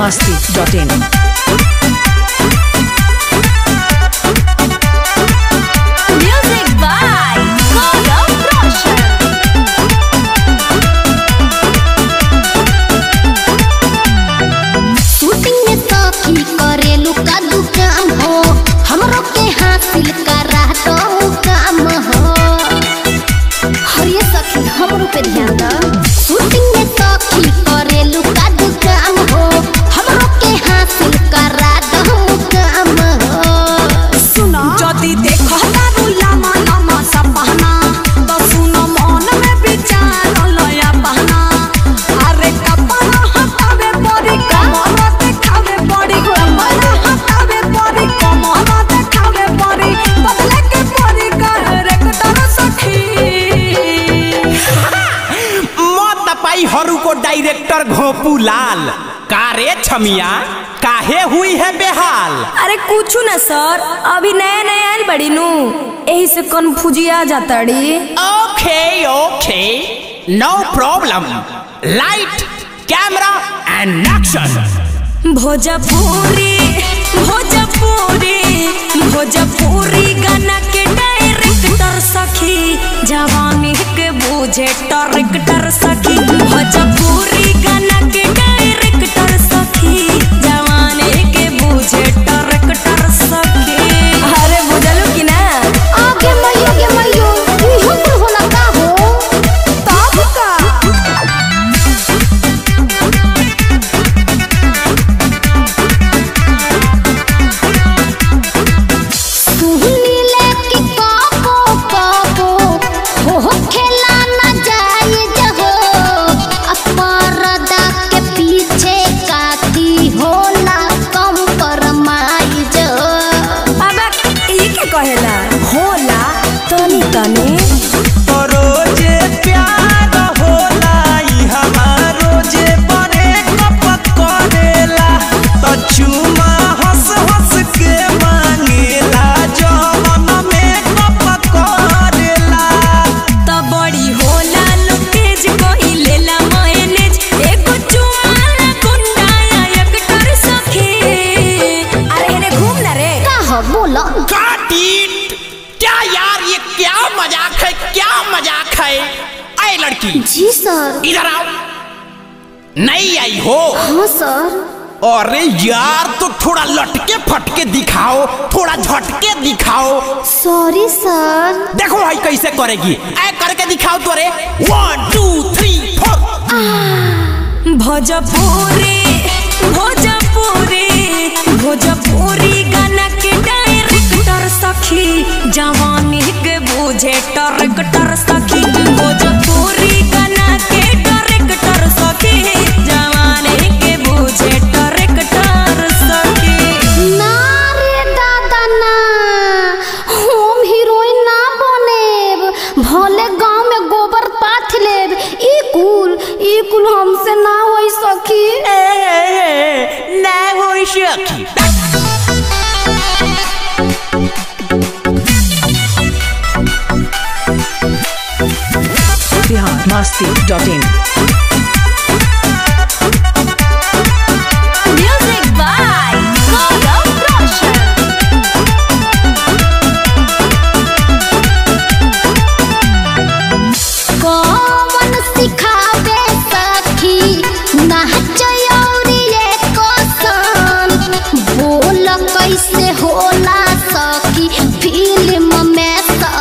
masti.in. Music by Gaurav Roshan. Shooting में सखी करेलू का दुकान हो हमरो के हासिल करा दो काम हो हरिये सखी हमरो पे ध्यान द शूटिंग में सखी करेलू का दुकान हो हमरो के हासिल करा दो काम हो सुना যদি দেখো তারু লামা লামা সাপানা তো শুনো মন মে বিচার লয়া পাহনা আরে কপালা হাতাবে পরি কমর দেখাবে পরি কপালা হাতাবে পরি কমর দেখাবে পরি বদলে के পরি कैरेक्टर सखी मत पाई हरू को डायरेक्टर घोपू लाल कारे छमिया काहे हुई है बेहाल अरे कुछ ना सर अभी नया नया आयल बड़ी नू यही से कन्फ्यूजिया जाता डी okay okay no problem light camera and action Bhojpuri Bhojpuri Bhojpuri गाना के डायरेक्टर सखी जवानी के बूझे डायरेक्टर सखी भोजपुरी गाना के डायरेक्टर सखी जवानी के बूझे डायरेक्टर सखी अरे बुझलू कि ना आगे मैयो गे मैयो इहो कुल होला का हो तब का सुहनी लेके काबो काबो हो हो खेला ना जाए जहो अपरदा के पीछे काती होला कम परमाई जो बाबा ई के कहेला होला तनी तनी रोजे प्यार होला ई हमारो जे बने कपत करेला तो चुमा हंस हंस के मांगेला जवन में कपत करेला त बड़ी होला लुटेज कोई लेला मायनेज एगो चुमाला गुंडाया एक्टर सखी अरे हेने घूम ना रे का हो बोलो Got it! क्या यार ये क्या मजाक है क्या मजाक है अरे लड़की जी सर इधर आओ नहीं आई हो हाँ सर अरे यार तो थोड़ा लटके फटके दिखाओ थोड़ा झटके दिखाओ सॉरी सर देखो भाई कैसे करेगी ऐ करके दिखाओ तो अरे one two three four Bhojpuri Bhojpuri Bhojpuri गाना के डायरेक्टर सखी जवानी के बूझे डायरेक्टर सखी भोजपुरी गाना के डायरेक्टर सखी जवानी के बूझे डायरेक्टर सखी ना रे दादा ना हम हीरोइन ना बनेब भले गांव में गोबर पाथ लेब ई कुल ई कुल हमसे ना होई सखी ना हो सखी Bihar masti.in. Music by Gaurav Roshan कौन सिखावे सखी नाचयौरी ये कोसन बोल कैसे होला सखी फिल्म में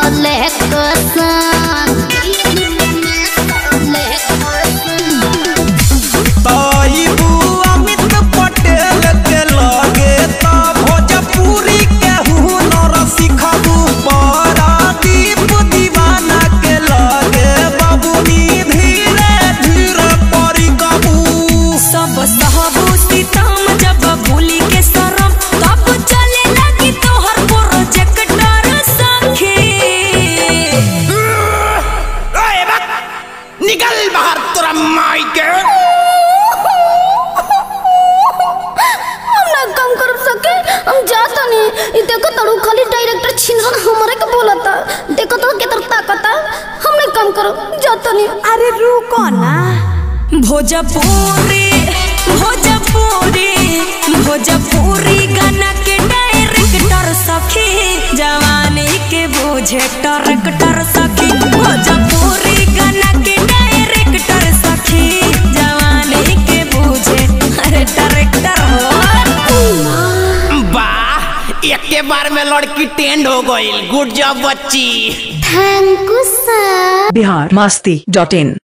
सलेक्शन फिल्म में सलेक्शन तईबू अमित पटेल के लगे त भोजपुरी के हुनर सिखबू परादीप दीवाना के लगे बबुनी धीरे धीरे परी कबू सब सहबू सीतम जब भूली के शरम तब चले लगी तोहर प्रोजेक्टर सखी ओए बक निकल बाहर तोरा माई के हम ना काम कर सके हम जाता नहीं ई देखो तड़ू खाली डायरेक्टर छिनरन हमरे के बोलता देखो तो केतर ताकता हम नहीं काम करो जाता नहीं अरे रुको ना भोजपुरी भोजपुरी भोजपुरी गाना के डायरेक्टर सखी जवानी के बोझे ट्रैक्टर सखी भोजपुरी गाना के डायरेक्टर सखी जवानी के बोझे अरे ट्रैक्टर हो वाह एक के बार में लड़की टेंड हो गई गुड जॉब बच्ची thank you sir Bihar Masti dot in